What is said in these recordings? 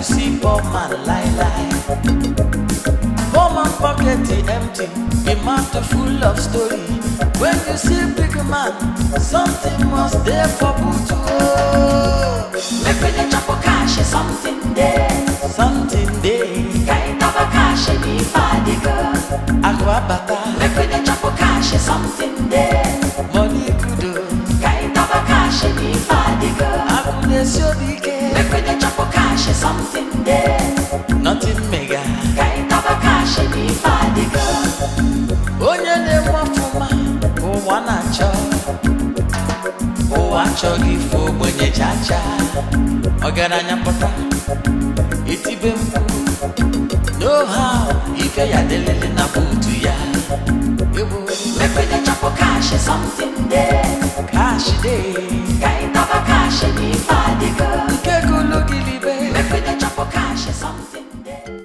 see poor man lie lie. Poor man pocket is empty, the mouth full of story. When you see big man, something must there for Butu. Make we dey chop cash, something there. Something there. Kind of a cash in the body girl. Akwabata, Make we dey chop cash, something there. money kudo. Kind of a cash in the body girl. Akune siodike, Make we dey chop cash, something there. nothing mega. Kind of a cash in the body girl. Onye na-enwe ọfụma, ụwa na-achọ. Ụwa achọghị ife ogbenye chacha. Ọgaranya pụta, itibe mkpu. No how, ife ya delele na buutu ya. Ewo, Make we dey chop cash, something there. cash dey. Kind of a cash in the body girl. Nke gologilibe. Make we dey chop cash, something there.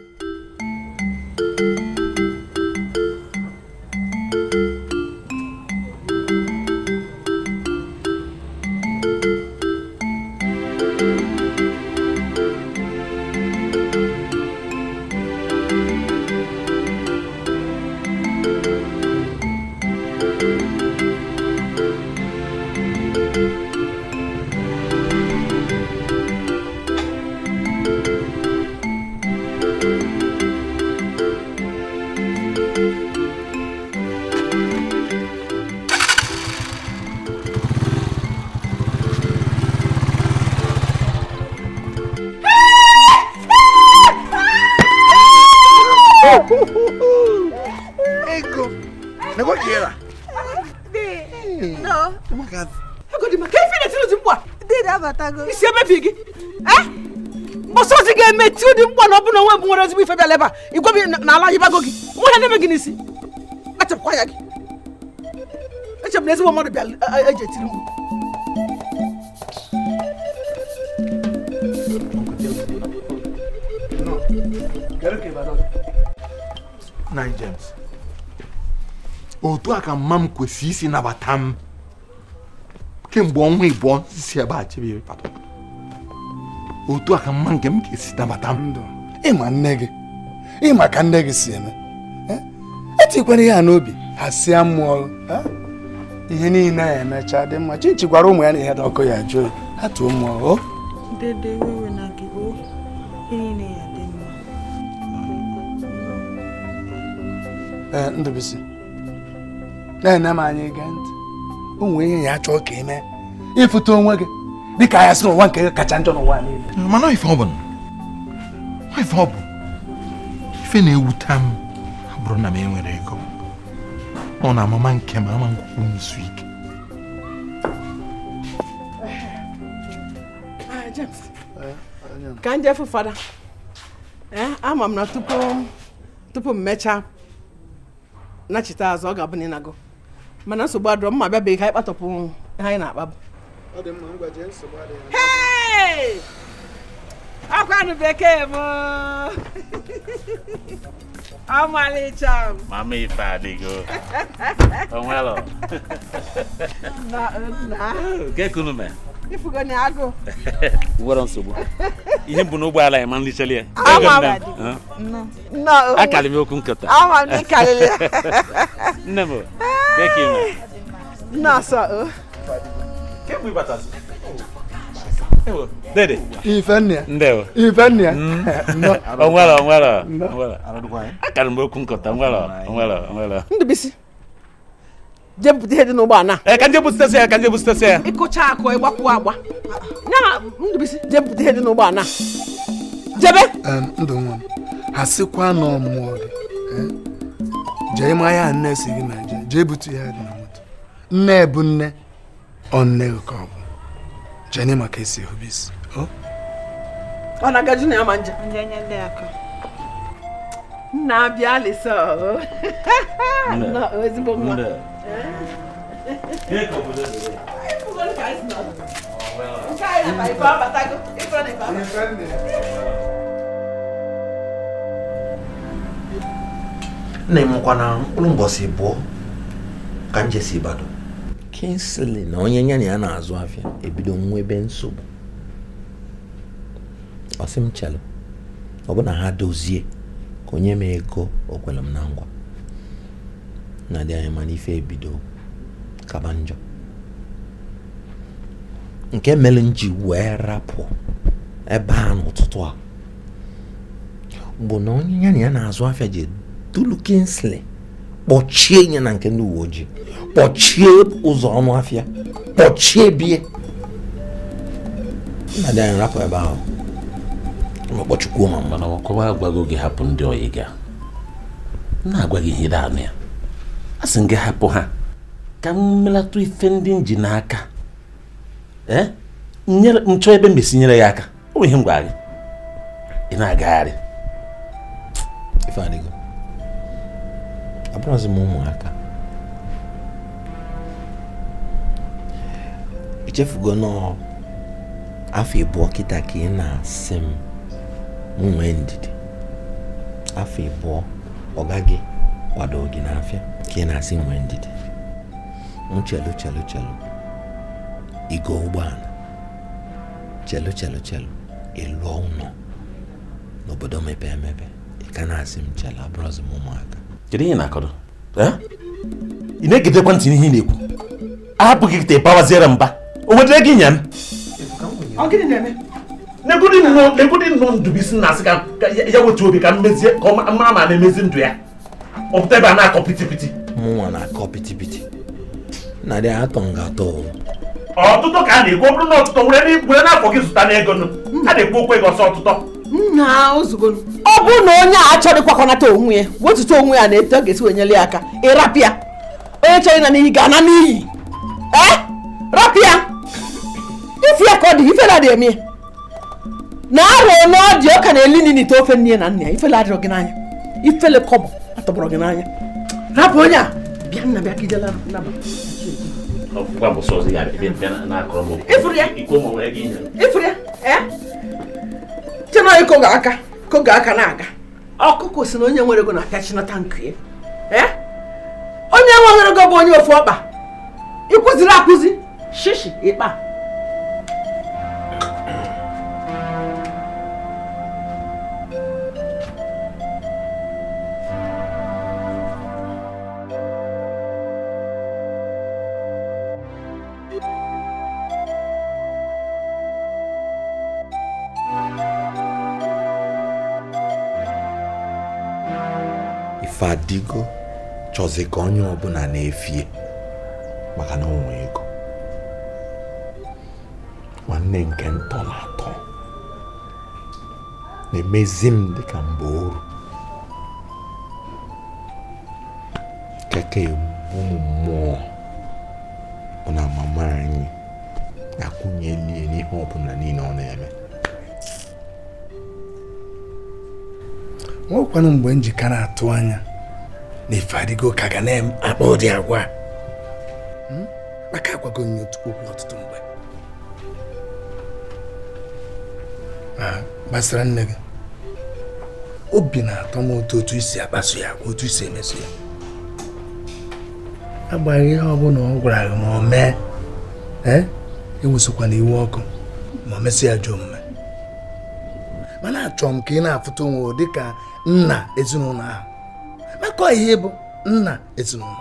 Ego. Nego quiera. No. Oh my God. Ego di ma ka ife na-etiri ụdị mkpu a Dede abatago. isi emebi gị Eh? mbọsị ozi ga-eme ti ụdị mkpu a na ọ bụ na onwe bụ nwere ezigbo ife bịala ebe a igwe bi na ala yibago gị nwe ha na-eme gị n'isi kpachapụkwa ya gị echebụ na ezigbo mmadụ bịara e- e- eji etiri mkpu Nine James. Otu a ka mma m kwesịrị isi nabata m kemgbe ọnwa ịbụọ si ebe a chebe pata otu a ka mma nke m ga-esi nabata m ndụ ịma nne gị ịma ka nne gị si eme Eh? etikwere ya n'obi ha sịa mmụọ eh? ihe niile ya emecha dị mma chichi gwara ụmụ ya na ihe dị ọkụ ya jụọ ya ha tuo mmụọ o Dede wewe na gị o. Ihe niile ya dị mma. ee ndụbisi na-ene m anya ige ntị o nwee ihe ya chọọ ka ime ịfụta onwe gị dịka anya sị n'ụwa nke gị kacha njọ n'ụwa niile mana ife ọ bụ na ọ ife ọ bụ ife na-ewute m ọ bụrụ na m enwere ego ọ na amama nke m ama nkwukwu n'izu ike Ah, James ka m jefu fada ee ama m na tupu tupu m mechaa nachite azụ ọ ga-abụ na ịnago mana nsogbu adọrọ mma bịabeghị ka anyị kpatọpụ ihe anyị na-akpa bụ Hey! akwanụ bekee m ọmalịcha m Mama ife adịgo. Onwelo. na na Nke kunu me. ifugo na agụ Nwere nsogbu. Ihe mbụ n'ụgbọala ya ma nlichali ya. Ama m. Ego nne m. nna Akara m okwu nkata. ama m ịkarịrị ya Nne m. Nke ime. nna ọsọ o Kemgbe ịbatazị. Ewo. Dede. ife nne ya Ndewo. ife nne ya Nnọọ. Onwelo onwelo. Onwelo. Akara m okwu nkata. Onwelo. Onwelo. Onwelo. ndụbisi jee bupụta ihe dị n'ụgbọ ana Eh, ka nje busitesi ya, ka nje busitesi ya. ịkụcha akụ ịgbakwu agba nya ndụbisi jee bupụta ihe dị n'ụgbọ ana jebe Em, ndụ nwa m ha sịkwa na ọmụmụ gị eh? jee ịma ya nne si gị na je jee bute ya dị na moto nne bụ nne ọ nne gị ka ọ bụ jee nye maka esi ehube isi o ọ na-agaji na ya ma nje Ndị enye ndị aka. nna abịa lisa o Nna, o, ezigbo nwa Nde. Nke obodo dede. nke anyị na ife abatago ife na ife abatago nna m nkwa na mkpụrụ mbọsị bụọ ka m jesi Ibadan Kingsley na onye ya na ya na-azụ afịa ebido nwebe nsogbu ọ sị m chelụ ọ bụ na ha dozie ka onye m ego o kwere m na ngwa na dị anya mana ife ebido kaba njọ nke mere m ji wee rapụ ebe a n'ụtụtụ a bụ na onye ya na ya na-azụ afịa ji dulu Kingsley kpọchie ya na nke ndị uwe ojii kpọchie ụzọ ọnụ afịa kpọchie bie na dị anyị rapụ ebe ahụ ma kpọchukwuo ma mma mana ọkọwa agwago gị hapụ ndị oyi ga m na-agwa gị ihe anụ ya a sị m gị hapụ ha ka m melatụ ife ndị m ji n'aka ee nyere m chọọ ebe m esi nyere ya aka ọ bụ ihe m gwara gị ị na-agagharị ife adịgo abụrụzi m ụmụaka echefugo nọọ afọ ịbụọ kịta ka ị na-asị m m nwee ndidi afọ ịbụọ ọ gaghị kwado gị n'afịa ka ị na-asị m nwee ndidi m chelu chelu chelu igo ụgbọala chelu chelu chelu ịlụọ ụlọ n'obodo mepee emepe ị ka na-asị m chelu abụrụzi m ụmụaka kedu ihe ị na-akọrọ ee? ị na-egedekwa ntị n'ihe ị na-ekwu ahapụghị gị bawaziere mba o nwetara gị nya m ọ gịnị na-eme negodi nnọọ negodi nnọọ ndụbisi na-asị ka ka ya ya wetu obi ka mmezie ka ọ ma ma ma na-emezi ndụ ya ọ pụta ebe a na-akọ piti piti mụnwa na-akọ pitipiti na dị atọ nga atọ o. ọtụtụ ka a na-ekwu ọ bụrụ na ọtụtụ were n'i- were n'afọ gị zụta n'ego nụ a na-ekwu okwu ego ọsọ ọtụtọ nna ozugbo ọ bụrụ na onye a achọrọ ịkwakọnata onwe ya wetuta onwe ya na-eto ọ ga-esi wenyere ya aka ịrapịa onye chọrọ ịna n'iyi ga-ana n'iyi ee rapịa ife ya ka ọ dị ifela dị eme ya. na arụ na ọ dị ọka na-eli nini ite ofe nne ya na nna ya ifele adịrọ gị n'anya ifele kọbọ atọgbọrọ gị n'anya rapụ onye a bịa nna bịa ka ijela naba gwa mbọsị ọzọ ya bịa bịa na- na-akọrọ m okwu. Ịfụrụ ya? ikwu ma were gị nye ifuru ya ee chena ịkogo aka kogo aka na-aga ọkụkọ si na onye nwere ego na-apịa chinata nkụ ya ee onye nwere ego bụ onye ofu ọkpa ịkụziri akụzi shishi ịkpa ife adịgo chọzi ka onye ọbụla na-efie maka na onwe ego nwanne nke ntọ na atọ na-emezi m dịka mgbe oru keke egbu m mmụọ bụ na mama anyị akwụnyelie n'ihe ọbụla niile ọ na-eme nwekwanụ mgbe m ji ka na-atụ anya na ife adịgo ka ga na-akpa ụdị agwa a. Hmm? maka agwago nye otu okwu ọtụtụ mgbe Ah, gbasara nne gị obi na-atọ m ụtọ otu isi akpaso ya agwa otu isi emeso ya agbaghị ihe ọbụla ọ gwara gị ma o mee ee ewusokwana iwe ọkụ ma o mesị ya jụ omume mana achọrọ m ka ị na-afụta onwe dị ka nna ezinụlọ ahụ maka ọ ihe bụ nna ezinụlọ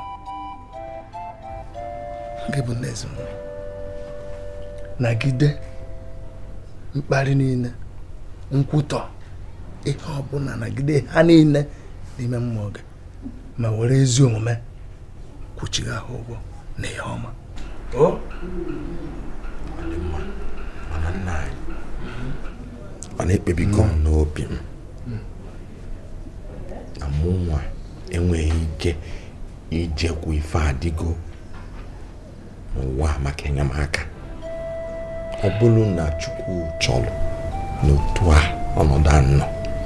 gị bụ nna ezinụlọ nagide mkparị niile nkwutọ ihe ọbụla nagide ha niile n'ime mmụọ gị ma were ezi omume kwuchigha ha ụgwọ na ihe ọma mana nna anyị ọ na-ekpebigo m n'obi m na mụnwa enweghị ike ijekwu ife adịgo n'ụwa maka enyemaka ọ bụrụ na chukwu chọrọ n'otu a ọnọdụ anọ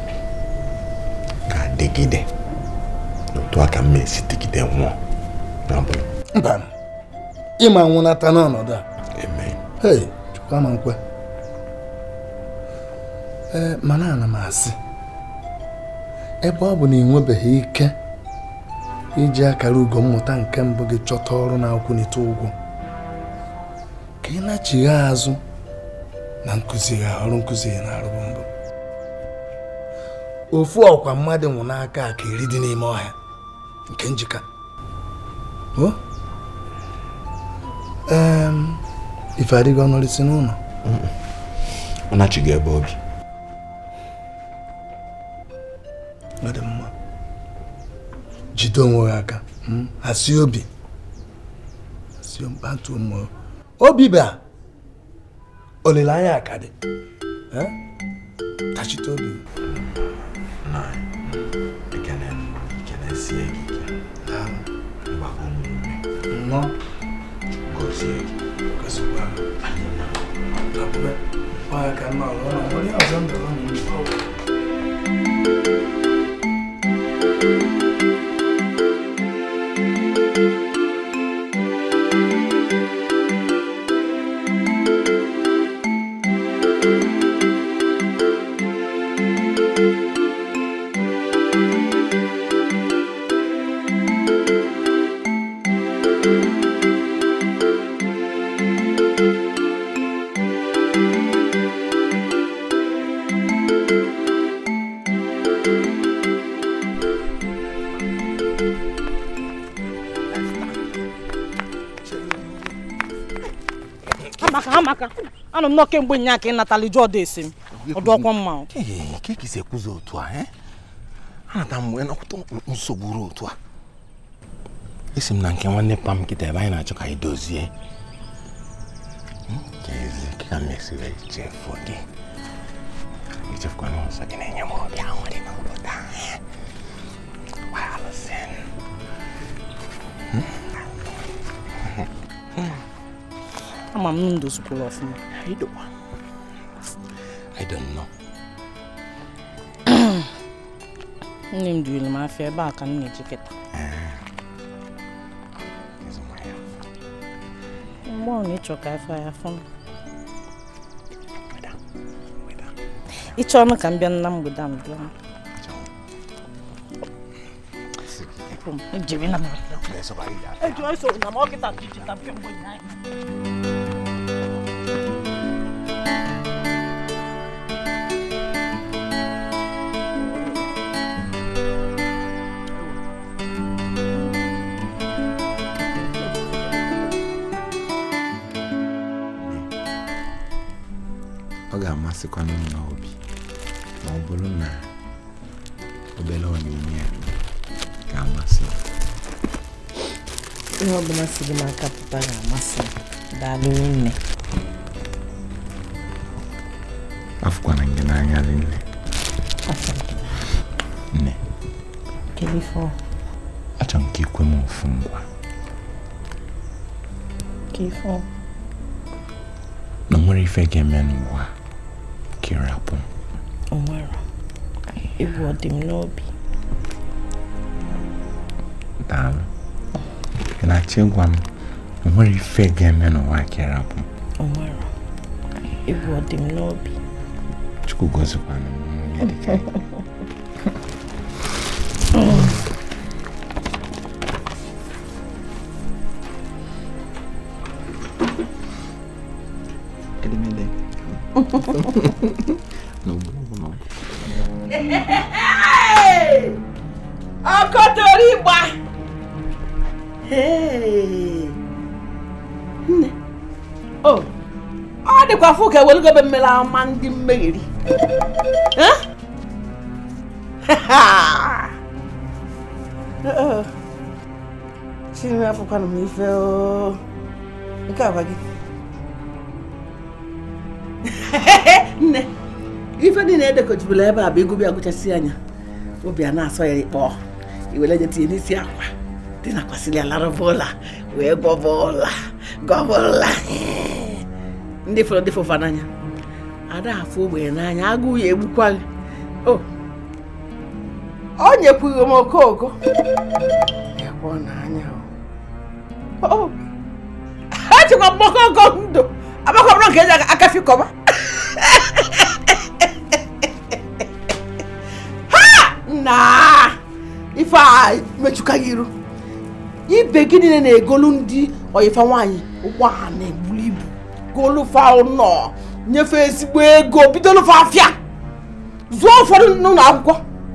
ga-adịgide n'otu a ka m esi dịgide nwụọ n'abụrụ mba ịma nwụnata n'ọnọdụ a amen hei chukwu ama nkwe ee mana ana m asị ebe ọ bụ na ị nwebeghị ike iji akara ugo mmụta nke mbụ gị chọta ọrụ na-akwụnite ụgwọ ka ị nachigha azụ na nkụzi gị ọrụ nkụzi gị na-arụbụ mbụ ofu ọkwa mmadụ nwụ n'aka ka iri dị n'ime ọhịa nke njika o em ife adịghị ọnọrịsị n'ụlọ ọ nachighị ebe obi ọ dị mma jide onwe gị aka mm, hasi obi hasi obi kpatuo mmụọ obi ba olileanya ka dị Eh? tachite obi ekene ekene sie gị ike mgbakọ m ume nnọọ gọzie gị gọzikwa m. Abụbe, ọ ya ka mma ọrụ, ọ na- onye ọzọ m dọrọ m n'ihu. amaka amaka anọ m nọ kemgbe nya ka ị natala iju ọdụ esi m ọdụ ọkwa mma o. Ee, ka esi ekwuzi otu a eh? anata m wee nọkwụta nsogbu ruo otu a esi m na nke nwanne pam nkịta ebe anyị na-achọ ka anyị dozie Hmm, ka ezi ka m esi wee chefuo gị echefukwana ọzọ gị na-enye m obi aṅụrị n'obodo a eh? Gbalụsị. ama m ndụ zukwuru ọfụma I don't I don't know. nne m dunyere m afịa ebe a ka m na-eji kịta mgbe ọ na-ịchọ ka afọ ya fụ m ịchọ ọnụ ka m bịa na mgbede a m bịa Hapụ m, ejiri na m eji eso na m ọkịta chịchịta kemgbe ụnyaahụ ọ ga-amasịkwanụ m n'obi ma ọ bụrụ na obere onyinye ya ga-amasị m. ihe ọbụla si gị n'aka pụta ga-amasị m daalụ nne afụkwana gị n'anya rinne nne kedu ife ọ achọrọ m ka ikwe m ofu ngwa ka ife ọ na o nwere ife ga-eme n'ụwa ka ịrapụ m o nwere ibu ọ dị m n'obi daalụ ị na-achọ ịgwa m na o nwere ife ga-eme n'ụwa ka ịrapụ m o nwere ibu ọ dị m n'obi chukwu gozikwana m nwunye dịka gị. Edemede. N'ogbu n'ogbu. ọkọtori gba nne o ọ dịkwa fụ ka ewelugobe mmiri ama ndị mmegheri Eh? Oh. Chinwe afụkwana m ife o nke a gwa gị nne ife niile edekọjibụla ebe a bụ ego bịa gụchasị anya obi a na-asọ ya ịkpọ iwere je tinye n'isi akwa dị nakwasịrị ya larụba ụla wee gọba ụla gọba ụla ndị fọrọ ndị fụfa n'anya ada afụ ogbenye n'anya agụụ ya egbukwa gị o o nyekwughị m okooko ya kwọ n'anya o o echekwa mgbakọkọ ndụ agbakọrọ nke eji akafi kọba na ife a mechukaghị iru ibe gị niile na-egolu ndị oyifa nwaanyị ụgbọ ha na-egburu ibu golufa ụlọ nyefe ezigbo ego bidolufa afịa zụọ ụfọdụ n'ụlọ akwụkwọ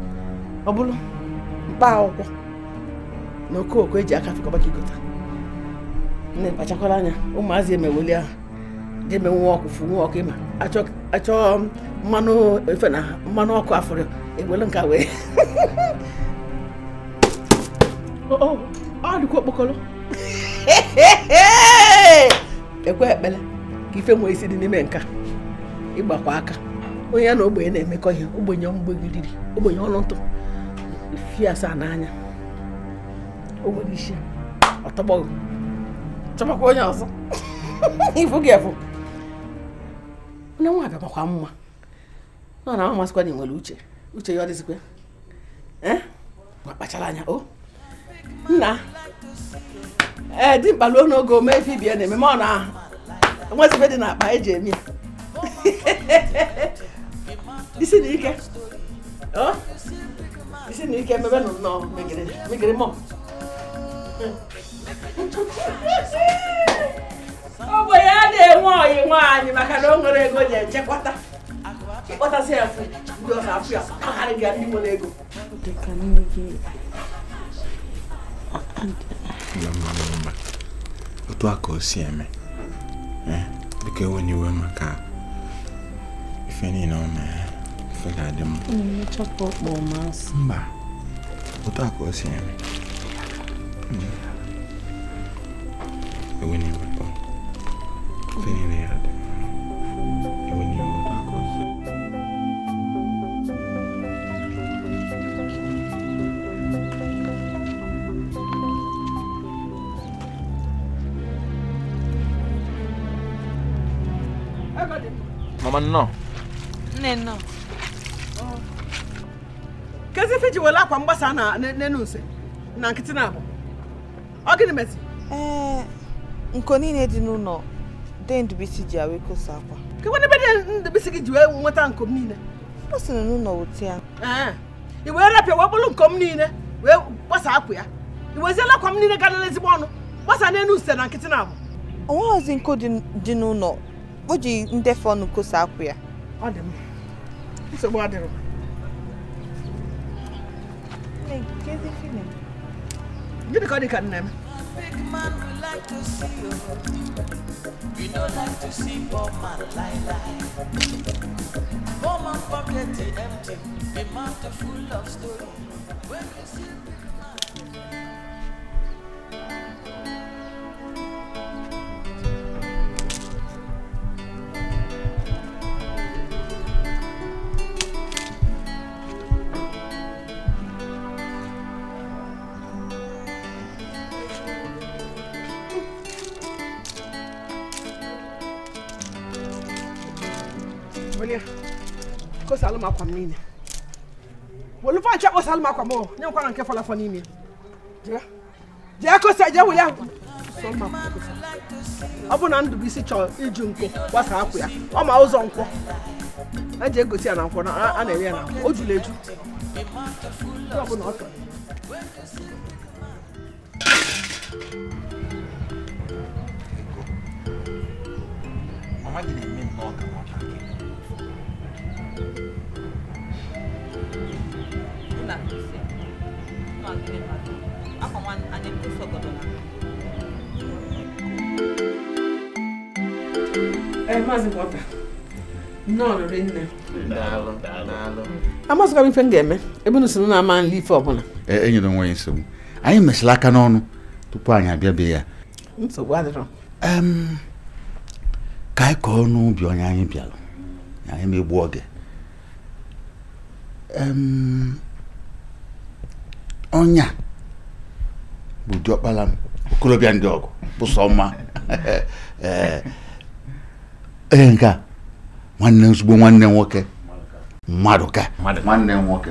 ọ bụrụ mkpa akwụkwọ na okooko eji aka fekọba ka igota nne kpachakwara anya ụmụazị emeweli ahụ jeme nwa ọkụ fu nwa ọkụ ịma achọ achọ mmanụ efe na mmanụ ọkụ afọrọ ewelu nka wee ọ ọ, ọ dịkwa okpokolo ekwe ekpele ka ife nwee isi dị n'ime nka ịgbakwa aka onye ya na ogbenye na-emekọ ihe ogbenye mgbegidiri ogbenye ọnụ ntụ fi asaa n'anya o nwere isi ọtọgbọghị chọbakwa onye ọzọ ifu gị efu onye nwa bịakwa mma nọ na amasịkwa na ị nwere uche uche ya ọ dịzikwa eh ma kpachara anya o nna ee di mkpaluo n'oge ome efe ibie na-eme ma ọ na nwezibe dị n'akpa eji eme ya isi na ike ọ isi na ike mebe nụ nnọọ megiri megiri mọ ogbenye a na-enwe ọyị nwaanyị maka na o nwere ego ji echekwata ịkpọtasị ya fụ ndị ọzọ afụ ya kpagharị gị ndị nwere ego dịka nne gị Mba, mba, mba, mba. otu a ka o si eme Eh, biko enwenye iwe maka ife niile ọ mee ife ga-adị mma na-emechapụ ọkpọ masị mba otu a ka o si eme Mm. enwenye iwe ọ. ife niile ya dị mma enwenye iwe otu a ka o si mama nnọọ nne nọ kezi ife ji were akwa mgbasa na n'enu nse na nkịtị na abụ ọ gịnị mezi ee nko niile dị n'ụlọ de ndubisi ji awe kosa akwa kekwe n'ebe dị ndebisi gị ji wee nweta nkom niile ọ sị na n'ụlọ wute ya ee i wee rapịa wee kpụrụ nkom niile wee gbasa akwa ya i weziela akwa m niile gara ezigbo ọnụ gbasa n'enu nse na nkịtị na abụ onweghịzi nko dị dị n'ụlọ o ji ndefe ọnụ kosa akwa ya ọ dị m nsogbu adịrọ gịnị ka ọ dị ka nna m Big man we like to see you. We don't like to see poor man lie lie. Poor man pocket is empty, the mouth is full of story. When you see big man. welie kosalụ m akwa m niile welu fancha kosalụ m akwa m o nye nkwana nke fọrọ afọ n'ime jee jee kosa jee weli ahụ sọ m akwa kosa ọ bụ na ndụbụisi chọrọ iji nkwụ gbasa akwa ya ọ ma ụzọ nkwọ eji egosi ya na nkwọ na a na-ere ya na nkwọ o juru eju Ihe ọ bụla ọ chọrọ mama gị na-eme nnọọ ka nwatakịrị ee maazị Walter nnọọ riri nne daalụ daalụ amazịkwa m ife m ga-eme ebe unu si na ama nli ife ọbụla enyere onwe ya nsogbu anyị mesịrị aka n'ọnụ tupu anyị abịabịa ya nsogbu adịrọ Em, ka anyị kọọ n'ubi onye anyị bịara na anyị megbu oge Em, ọnya bụ diọkpara m okorobịa ndị ọgụ bụ sọma ee ee nke a nwanne ozugbo nwanne nwoke mmadụ ka nwanne m nwoke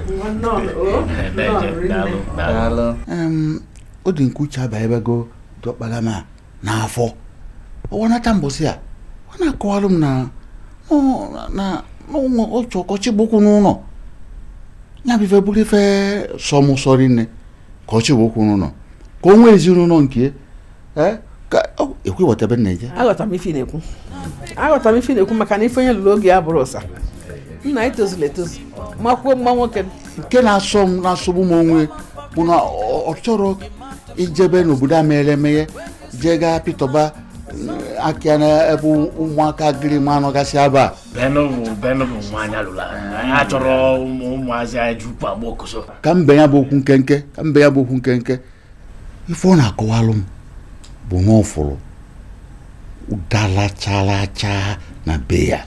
daalụ Em, o dị nke uche abanyebego diọkpara m a n'afọ ọwanata mbọsị a ọ na-akọwalụ m na ọ- na na ụmụ otu ọkọchị gbokwu n'ụlọ ya bụ ife bụrụ ife sọmụ sọrọ nne ka ọchị gbokwu n'ụlọ ka o nwee ezinụlọ nke ya ka ọ ekwe weta ebe m na-eje aghọtara m ife ị na-ekwu aghọtara m ife ị na-ekwu maka na ife onye lụrụ oge ya bụrụ ụsa nna anyị tozuru etozu makwuo mma nwoke nke na-asọ m na-asọgbu m onwe bụ na ọ ọ chọrọ ijebe n'obodo a meghere emeghe jee gaa pịtọba aka na ebe ụmụaka gịrị ma anọgasị aba benụ bụ benụ bụ nwaanyị alụla anyị achọrọ ụmụ ụmụazị anyị jupu agba okoso ka mbe ya bụ okwu nkenke ka mbe ya bụ okwu nkenke ife ọ na-akọwalụ m bụ na ọfụrụ ụdara chara acha na be ya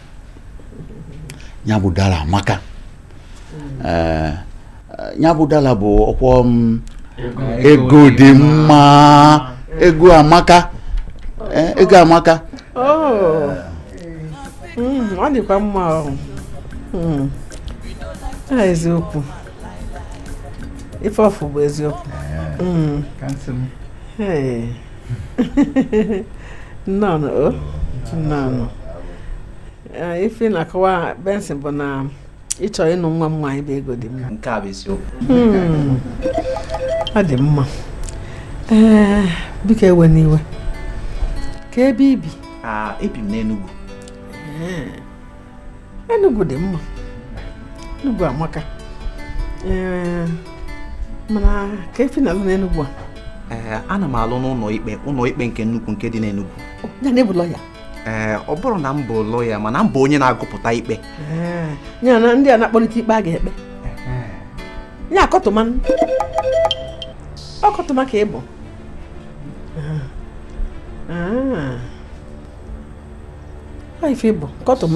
ya bụ dara amaka Ee, ya bụ dara bụ ọkwọ m ego dị mma ego amaka Ee, ego amaka Oh. Mm, ọ dịkwa mma ọ. Mm. Ah, eziokwu ife ọfụ bụ eziokwu Mm. Hey. nnọọ o nnọọ Eh, ife na-akọwa benson bụ na ịchọ ịnụ nwa m nwaanyị bụ ego dị mma nke a bụ isiokwu Hmm. ọ dị mma ee biko ewe n'iwe ka ebe ibi Ah, ebi m n'Enugu Enugu dị mma Enugu amaka ee mana ka efi na-alụ n'Enugu a ee ana m alụ n'ụlọ ikpe ụlọ ikpe nke nnukwu nke dị n'Enugu ya na ebu lọya ee ọ bụrụ na m bụ lọya mana m bụ onye na-agụpụta ikpe Ee, ya na ndị a na-akpọlite ikpe a ga-ekpe ya akọtụma ọkọtụma ka ị bụ Ah. ọ ife ị bụ kọtụma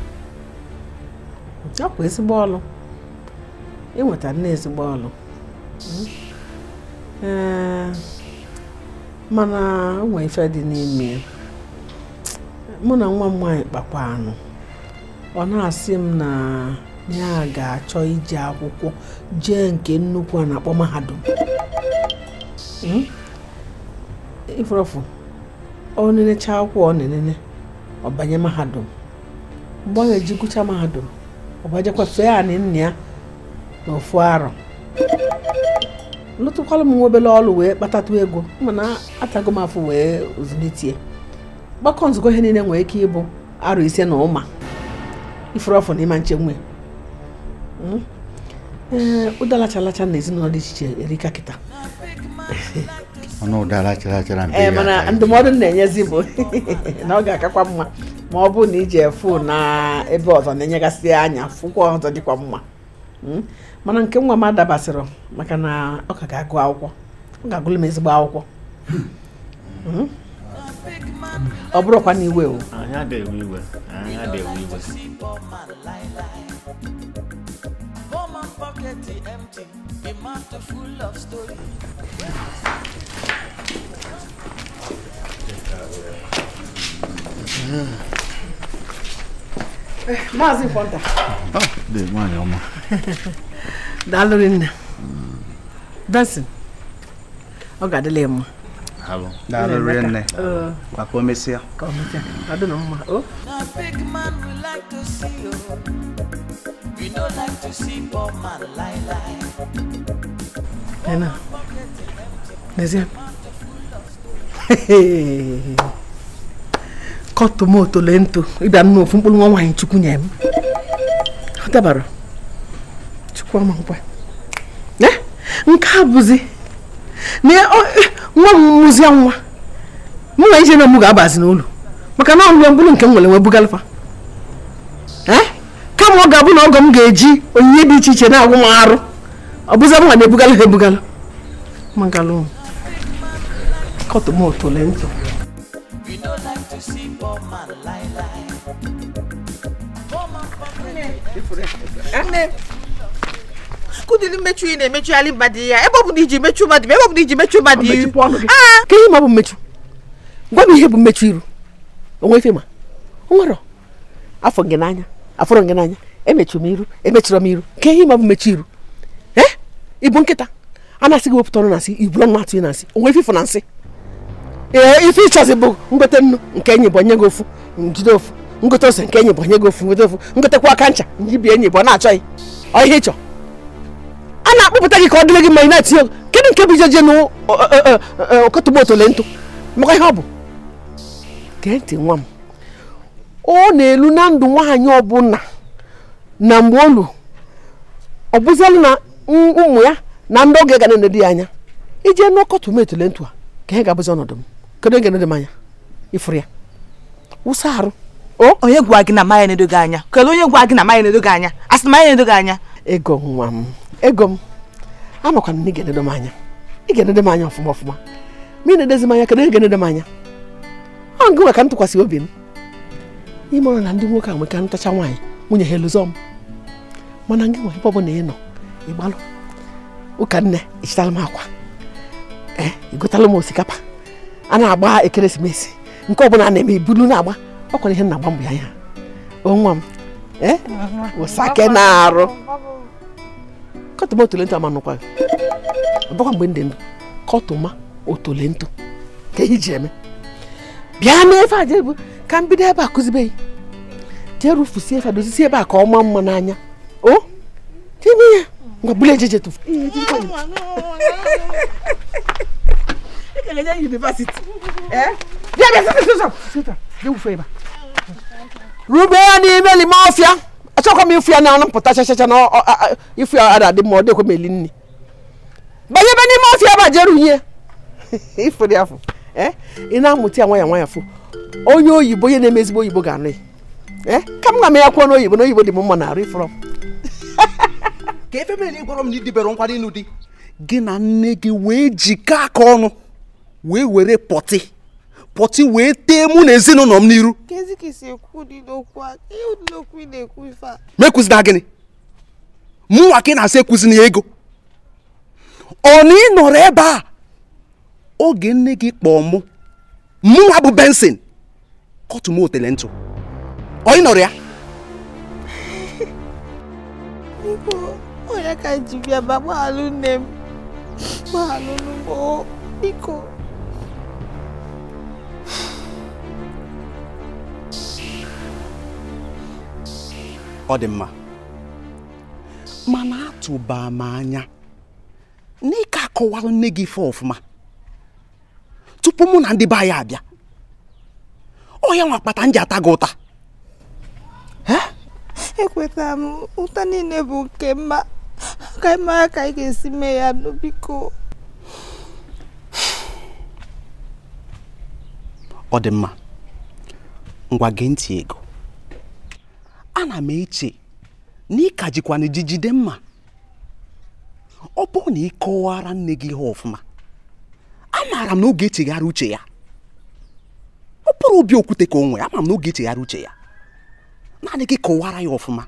ọ bụ ezigbo ọlụ ịnweta nne ezigbo ọlụ Mm. Ee, mana o nwere ife dị n'ime ya. mụ na nwa m nwaanyị kpakwa anụ ọ na-asị m na ya ga-achọ ije akwụkwọ jee nke nnukwu a na-akpọ mahadum Mm? ifurọfụ ọ nenecha akwụkwọ ọ na-enene ọ banye mahadum mgbe ọ ga-eji gụcha mahadum ọ bajekwa fee anị nna ya n'ofu arọ lụtụkwala m nwa obere ọrụ wee kpatatụ ego mana atago m afọ wee zụlitie gbakọ nzukọ ihe niile nwere ike ịbụ arụ ise na ụma ifuru ọfụ na ịma nche nwe Mm. ee ụdalachalacha na ezinụlọ dị iche iche erika kịta ọnụ ụdara chara chara mbe ee ya mana aka. ndụmọdụ m na-enyezi bụ na ọ ga-akakwa mma ma ọ bụrụ na iji efu na ebe ọzọ na-enyegasị anya fụkwa ọzọ dịkwa mma Mm. mana nke nwa m adabasịrị maka na ọ ka ga-agụ akwụkwọ ọ ga-agụlụ m ezigbo akwụkwọ Mm. ọ bụrụkwa na iwe o anyị adịghị iwe anyị adịghị iwe Woman pocket empty, the mouth full of story. maazị Kwọnta Ah, dị nwaanyị ọma daalụ nne benson ọ ga-adịla ya mma Daalụ rinne. Ee, maka o mesịa ka ọ mechaa ọ dị na mma o Now big man we like to see you. We don't like to see poor man lie lie. Ena. N'ezie. kọtụmoto lento ịbịa nụ ofu mkpụrụ nwa nwaanyị chukwu nye m ọ dabara chukwu ọma nkwa Eh, nke a bụzi na ọ- eh, nwa m mụzie nwa mụ na ije na mụ ga-abazi n'ụlọ maka na ọlụọ mkpụrụ nke m nwere wee bugalfa Eh, kama ọ ga-abụ na ọgọ m ga-eji onyinye dị iche iche na-agwụ m arụ ọ bụzi m nwa na-ebugala ha ebugala magalụ kọtụmoto lento We don't like to see poor man lie lie. Woman pocket nne kụdịrị mmechu ị na-emechugharị mmadụ ya ebe ọ bụ na iji mechu mmadụ ebe ọ bụ na iji mechu mmadụ iru mechipụ ọnụ gị ka ihe ma bụ mmechu gwa m ihe bụ mmechu iru onwe ife ma o nwere afọ gị n'anya afọrọ gị n'anya emechuru m iru emechuru m iru ka ihe ma bụ mmechu iru ee ịbụ nkịta a na-asị gị wepụta ọnụ na nsị iburu nwa atụ na nsị onwe ife ifụ na nsị ee ife ịchọzi bụ ngote nnu nke enyi bụ onye gị ofu njide ofu ngote ose nke enyi bụ onye gị ofu ngote ofu ngotekwa aka ncha njibi enyi bụ ọ na-achọghị ọ ihe ịchọ a na-akpọpụta gị ka ọ dịrị gị ma ị na-etinye kedu nke bụ ijeje na ọkọtụmoto le ntụ maka ihe ọ bụ gee ntị nwa m ọ na-elu na ndụ nwaanyị ọbụla na mgbe olu ọ bụzialụ na m- ụmụ ya na ndị oge ga na-enedo ya anya ije n'ọkọtụ m etule ntụ a ka ihe ga-abụzi ọnọdụ m kedu oge nedo m anya ịfụrụ ya wụsa arụ onye gwa gị na maya na-edo gị anya kelee onye gwa gị na maya na-edo gị anya a sị na maya na-edo gị anya ego nwa m ego m amakwana na ị ga-enedo m anya ị ga-enedo m anya ọfụma ọfụma ma ị na-edezi m anya kedu onye ga-enedo m anya ọ ngị nwa ka m tụkwasị obi m ime ọrụ na ndị nwoke a nweka ntacha nwaanyị nwunye ha elụzọ m mana ngị nwa ebe ọ bụla ị nọ ịgbalụ ụka nne ichitala m akwa ee igotala m osikapa a na-agba ekeresimesi nke ọbụla a na-eme ibulu na-agba ọkwara ihe m na-agba mbụ ya anya o nwa m ee ụsake na-arụ kọtụma otolento ama nụkwa gị ọbakwa mgbe ndị ndụ kọtụma otolento ka ihe ji eme bịa n'efe a jebu ka m bido ebe a kụzibeghị jee rufusie efe a dozisi ebe a ka ọ maa mma n'anya o time ya ngwa bulu ejeje tụfu rube ya n'ime lime ọfịa achọkwa m ịfụ ya na mpụta chachacha na ọ- ọ- a- ịfụ ya ada adị mma ọ dịkwa m eli nri banye ebe n'ime ọfịa ebe a jee runye ịfụrụ ya fụ ee ị na-amụta ya nwayọ nwayọ fụ onye oyibo onye na-eme ezigbo oyibo ga-anụ ya ee ka m ga m ya kwuo n'oyibo na oyibo dị m mma na arụ ịfụrọ m ka efe mere na ị gwara m na idibere nkwado ịnụ di gị na nne gị wee jikọ aka ọnụ wee were pọtị pọtị wee tee mụ na ezinụlọ m n'iru kezi ka isi ekwu dị n'okwu a ihe ụdị n'okwu ị na-ekwu ife a mekwuzina gịnị mụnwa ka ị na-asị ekwuzina ya ego ọ na ị nọrọ ebe a oge nne gị kpọọ mụ mụnwa bụ benson kọtụ m otele ntụ ọ ị nọrọ ya biko onye ka ji bịa ba gbaghalụ nne m gbaghalụ n'ugbo biko ọ dị mma mana atụba m anya na ị ka akọwara nne gị ife ọfụma tupu mụ na ndị be anyị abịa ọ ya nwa kpata m ji ata gị ụta ekwetara m ụta niile bụ nke mma ka ị mara ka ị ga-esi mee ya nụ biko ọ dị mma ngwa gee ntị ego ana m eche na ị ka jikwana ji jide mma ọ bụrụ na ị kọwara nne gị ihe ọfụma amaara m na oge echegharị uche ya ọ bụrụ obi okwute ka o nwee ama m na oge echegharị uche ya naanị gị kọwara ya ọfụma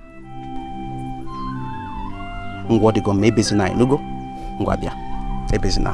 ngwa ọ dịgo ma ebezina anyị n'ogo ngwa bịa ebezina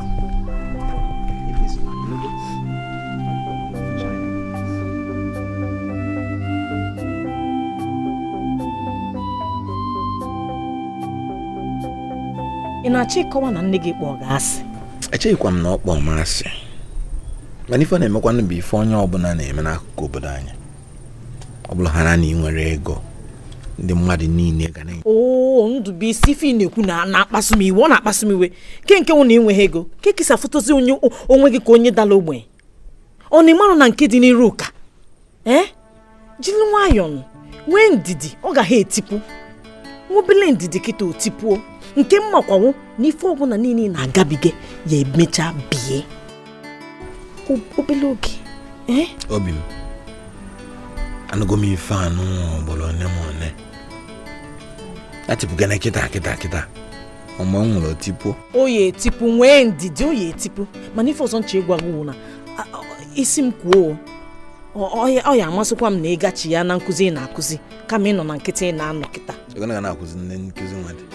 ị na-achọ ịkọwa na nne gị kpọọ gị asị echeghịkwa m na ọ kpọọ m asị mana ife ọ na-emekwanụ bụ ife onye ọbụla na-eme n'akụkụ obodo anyị ọ bụla ha na ị nwere ego ndị mmadụ niile ga na oo ndụbụisi ife ị na-ekwu na na-akpasu m iwe ọ na-akpasu m iwe ke nke nwụ na enweghị ego ke kesa fotozi onye onwe gị ka onye dala ogbenye ọ na ịmarụ na nke dị n'iru ụka ee jiri nwayọọ nụ, nwee ndidi ọ gaghị etipu nwobele ndidi kịta o tipuo nke mmakwawo na ife ọbụla niile ị na-agabiga ya emecha bie O- obele oge ee obi m anụgo m ife anụ ọgbọrọ one ma one atịpụgana kịta kịta kịta ọmọ m nwere otipuo o ya etipu nwee ndidi o ya etipu mana ife ọzọ nche ịgwa gị wụ na a- a- isi m kwuo ọ- ọ ya- ọ ya amasịkwa m na ịgachi ya na nkụzi ị na-akụzi kama ị nọ na nkịtị ị na-anọ kịta egona ga na-akụzi nne nkụzi nwa dị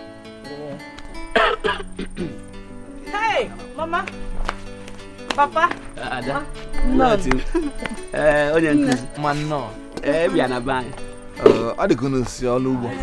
Hey, mama papa Ada. Nọ. Ee, onye nkụzi. ma nnọọ Ee, bịa na be anyị. Ee, ọ dị ka unu si ọrụ ugbo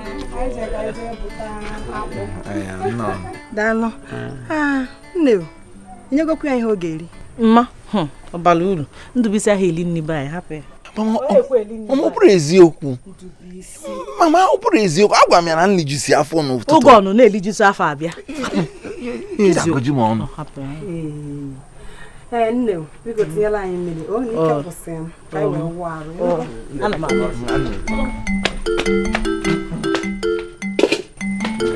Ee, nnọọ daalụ Ah, nne o enyegokwu ya ihe ọ ga-eri mma hụ, ọbara uru ndụbisi ahụ eli nne be anyị hapụ ya mama ọ bụrụ eziokwu mama ọ bụrụ eziokwu agwa m ya na nri ju si afọ n'ụtụtụ oge ọnụ na-elijusi afọ abịa Ga-agọji m ọnụ hapụ ya ee nne o biko tinyela anyị mmiri o na ike Ọ. kwụsị m ka anyị wee wụọ arụ Ọ. Ana m abịa.